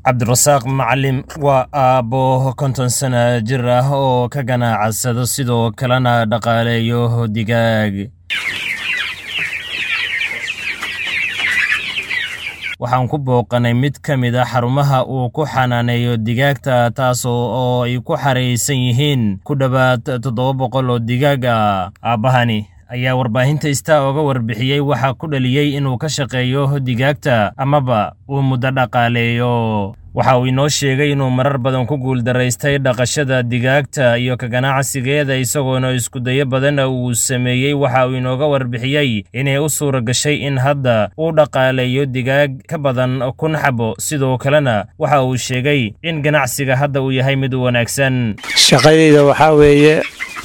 cabdirasaaq macalim waa aabbo konton sana jir ah oo ka ganacsado sidoo kalena dhaqaaleeyo digaag waxaan ku booqanay mid ka mid a xarumaha uu ku xanaaneeyo digaagta taasoo oo ay ku xaraysan yihiin ku dhowaad toddoba boqol oo digaag ah aabbahani ayaa warbaahinta istaa oga warbixiyey waxaa ku dhaliyey inuu ka shaqeeyo digaagta amaba uu muddo dhaqaaleeyo waxa uu inoo sheegay inuu marar badan ku guuldaraystay dhaqashada digaagta iyo ka ganacsigeeda isagoona iskudayo badanna uu sameeyey waxa uu inooga warbixiyey inay u suura gashay in hadda uu dhaqaaleeyo digaag ka badan kun xabo sidoo kalena waxa uu sheegay in ganacsiga hadda uu yahay mid wanaagsan shaqadayda waxaa weeye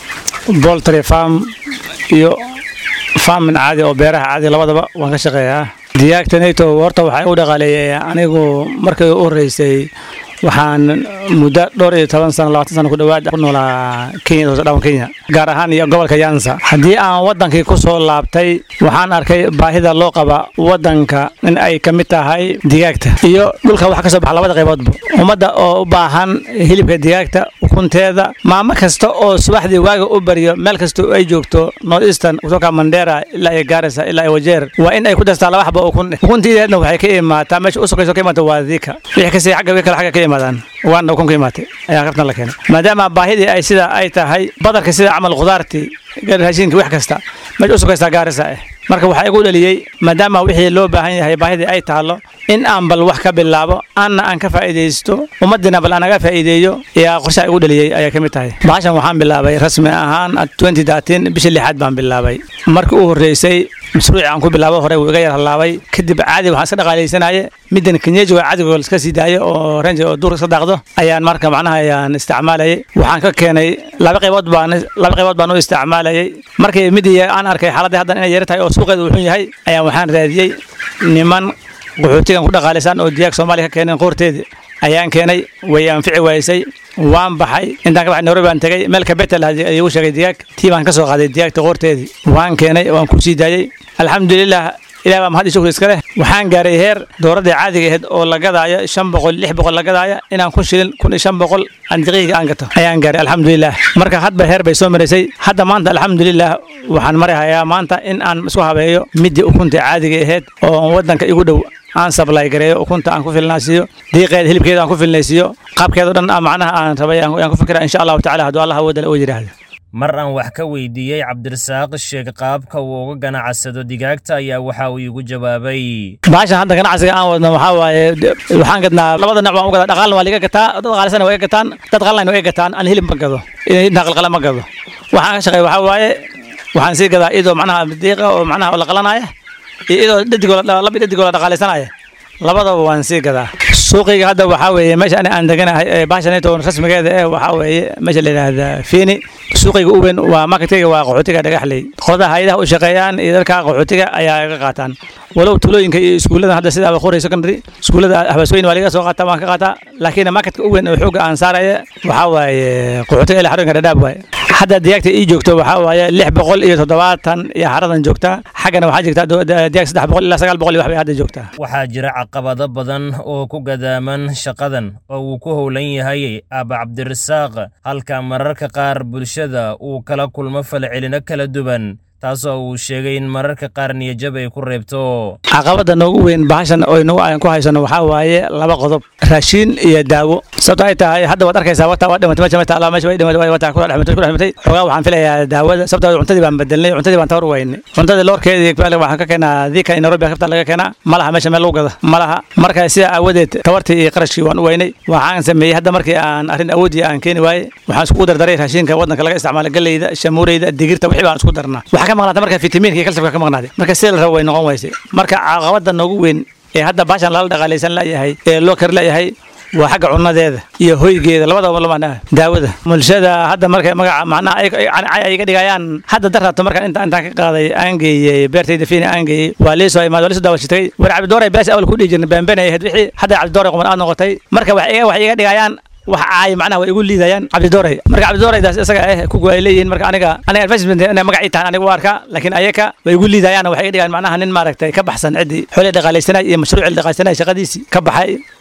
boltry farm iyo farmin caadi oo beeraha caadi labadaba waan ka shaqeeyaa digaagtanayto horta waxaa u dhaqaaleeyay anigu markii u horreysay waxaan muddo dhowr iyo toban sano labaatan sano ku dhowaad ku noolaa kenya dhawan kenya gaar ahaan iyo gobolka yansa haddii aan waddankii ku soo laabtay waxaan arkay baahida loo qaba waddanka in ay ka mid tahay digaagta iyo dhulka wax ka soo baxa labada qayboodba ummadda oo u baahan hilibka digaagta ukunteeda maamo kasta oo subaxdii waaga u baryo meel kasta ay joogto north eastern kutoka mandera ilaa iyo gaarisa ilaa iyo wajeer waa in ay ku dastaa laba xaba ukun ukuntiideedna waxay ka imaataa meesha u sokayso ka imaata waa diika wixii kasii xagga wii kale xagga ka imaadaan waana ukun ka imaatay ayaa qabtan la keenay maadaama baahidii ay sida ay tahay badarka sida camal khudaartii raashinka wax kasta meesha u sokaystaa gaarisa ah marka waxaa igu dhaliyey maadaama wixii loo baahan yahay baahidii ay taalo in aan bal wax ka bilaabo anna aan ka faa'iidaysto ummaddiina bal anaga faa'iideeyo ayaa qorshaha igu dhaliyey ayaa ka mid tahay bahashan waxaan bilaabay rasmi ahaan bishii lixaad baan bilaabay markii u horreysay mashruuci aan ku bilaabo hore wuu iga yar hallaabay kadib caadi waxaan iska dhaqaalaysanaye middan kenyeji waa caadigo iska sii daayo oo renji oo duurka iska daaqdo ayaan marka macnaha ayaan isticmaalayay waxaan ka keenay laba qaybood baan laba qaybood baan u isticmaalayay markii midii aan arkay xaaladii haddan inay yar tahay oo suuqeedu wuxuu yahay ayaan waxaan raadiyey niman qaxootigan ku dhaqaalaysaan oo diyaag soomaaliya ka keeneen qoorteedii ayaan keenay way anfici waysay waan baxay intaan ka baxay nairobi baan tegay meel kabetel igu sheegay digaag tii baan ka soo qaaday digaagta qoorteedii waan keenay waan ku sii daayey alxamdulilah ilaah baa mahad iyo shukri iska leh waxaan gaaray heer dowladda caadiga ahayd oo la gadaayo shan boqol lix boqol la gadaaya inaan kun shilin kun iyo shan boqol aan daqiiqiga aan gato ayaan gaaray alxamdulilah marka hadba heer bay soo maraysay hadda maanta alxamdulilah waxaan marahayaa maanta in aan isku habeeyo midii ukunta caadiga ahayd oo waddanka igu dhow aan sablay gareeyo ukunta aan ku filnaasiiyo diiqeeda hilibkeeda aan ku filnaysiiyo qaabkeeda dhan macnaha aan rabay aan ku fikira insha allahu tacala hadduu allah awoodale oo yidhaahdo mar aan wax ka weydiiyey cabdirasaaq sheeg qaabka uu uga ganacsado digaagta ayaa waxa uu igu jawaabay baashan hadda ganacsiga aan wadno waxaa waaye waxaan gadnaa labada nooc baan u gadaa dhaqaalna waa liga gataa dad qaalisana waa iga gataan dad qalna waa iga gataan aan hilib ma gado intaa qalqala ma gado waxaan ka shaqeeya waxaa waaye waxaan sii gadaa iyadoo macnaha diiqa oo macnaha la qalanaya iyo iyadoo dhadigoo laba dhadigoo la dhaqaalaysanaya labadaba waan sii gadaa suuqayga hadda waxaa weeye meesha ani aan deganahay baashanayto rasmigeeda eh waxaa weeye meesha la yidhaahda fiini suuqayga u weyn waa marketkayga waa qaxootiga dhagaxley qoladaha hayadaha u shaqeeyaan iyo dadka qaxootiga ayaa iga qaataan walow tulooyinka iyo iskuullada hadda sida abaqori secondary iskuullada habasweyn waa laga soo qaataa waan ka qaataa laakiin marketka u weyn oo xooga aan saaraya waxaa waaye qaxootiga ilaa xarooyinka dhadhaab waaye hadda digaagta ii joogto waxaa waaye lix boqol iyo toddobaatan iyo xaradan joogtaa xaggana waxaa jirta digaag saddex boqol ilaa sagaal boqol iyo wax bay hadda joogtaa waxaa jira caqabado badan oo ku gadaaman shaqadan oo uu ku howlan yahay aaba cabdirasaaq halka mararka qaar bulshada uu kala kulmo falcelino kala duwan taasoo uu sheegay in mararka qaar niyajab ay ku reebto caqabada noogu weyn bahashan oo inagu aan ku haysano waxaa waaye laba qodob raashiin iyo daawo sababto ay tahay hadda waad arkaysaa wata waa dhimatay meesha meesha allah meesha way dhimatay wata ku dhimatay ku dhimatay xogaa waxaan filayaa daawada sababto cuntadii baan bedelnay cuntadii baan tawar weynay cuntadii loorkeedii waxaan ka keenaa diika in Nairobi kabta laga keenaa malaha meesha meel lagu gada malaha marka sida awoodeed tawartii iyo qarashkii waan u weynay waxaan sameeyey hadda markii aan arrin awoodii aan keeni waayey waxaan isku dardaray raashinka waddanka laga isticmaalo galleyda shamuureyda digirta wixii baan isku darnaa ka maqnaatay marka fitamiinka iyo kalsiyamka ka maqnaaday marka sida la rabo way noqon weysay marka caqabada noogu weyn ee hadda baashan lala dhaqaalaysan layahay ee loo kari layahay waa xagga cunadeeda iyo hoygeeda labadaba lama daawada bulshada hadda markay magaca macnaha ay iga dhigayaan hadda daraato markaan inta intaan ka qaaday aan geeyey beertayda fiina aan geeyey waa liisoo imaad waa liisoo daawashitay war cabdidooray beesha awal ku dhihi jirnay baanbanay ahayd wixii hadda cabdidooray quman aad noqotay marka wax iga wax iga dhigayaan wax caay macnaha way igu liidayaan cabdidooray marka cabdidooredaas isaga eh kugu ay leeyihiin marka aniga aniga advertisement inay magac ii tahan aniga u arkaa laakiin ayaka way igu liidayaan waxay iga dhigaan macnaha nin maaragtay ka baxsan ciddii xoolii dhaqaalaysanay iyo mashruucii dhaqaalaysanay shaqadiisii ka baxay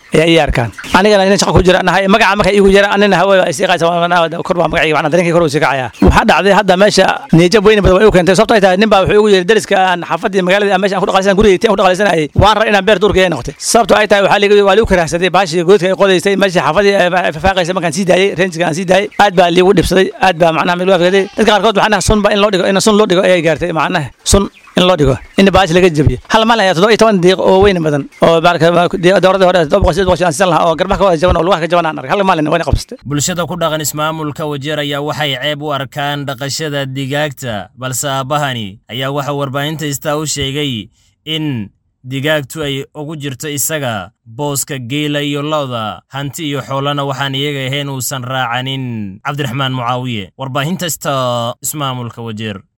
ayaa ii arkaan anigana nin shaqo ku jira nahay magaca marka iigu jira anina hawada ay sii qaaysa kor baa magacayga macnaa dareenkii kor uu sii kacaya waxaa dhacday hadda meesha niyajab weyni badan way u keentay sababto ay tahay nin baa wuxuu igu yiri dariska aan xaafadii magaalada meesha aan ku dhaqalaysan gurigeytii aan ku dhaqalaysanayay waan rar inaan beer duurka ay noqotay sababto ay tahay waxaa ligu waa ligu karaahsaday baashii goodka ay qodaysay meesha xaafadii fafaaqaysa markaan sii daayay reenjiga aan sii daayay aad baa liigu dhibsaday aad baa macnaha mid waafgaday dadka qaarkood macnaha sun ba in loo dhigo in sun loo dhigo ayay gaartay macnaha sun in loo dhigo in baashi laga jabiyo hal maalin ayaa toddoba iyo toban diiq oo weyn badan oo dowradii hore todoba boqol sideed boqol aan sidan lahaa oo garbaha ka wada jaban oo lugaha ka jaban aan arkay hal maalin wayna qabsatay bulshada ku dhaqan ismaamulka wajeer ayaa waxay ceeb u arkaan dhaqashada digaagta balse aabbahani ayaa waxa warbaahinta istaa u sheegay in digaagtu ay ugu jirto isaga booska geela iyo lo'da hanti iyo xoolana waxaan iyaga ahayn uusan raacanin cabdiraxmaan mucaawiye warbaahinta ista ismaamulka wajeer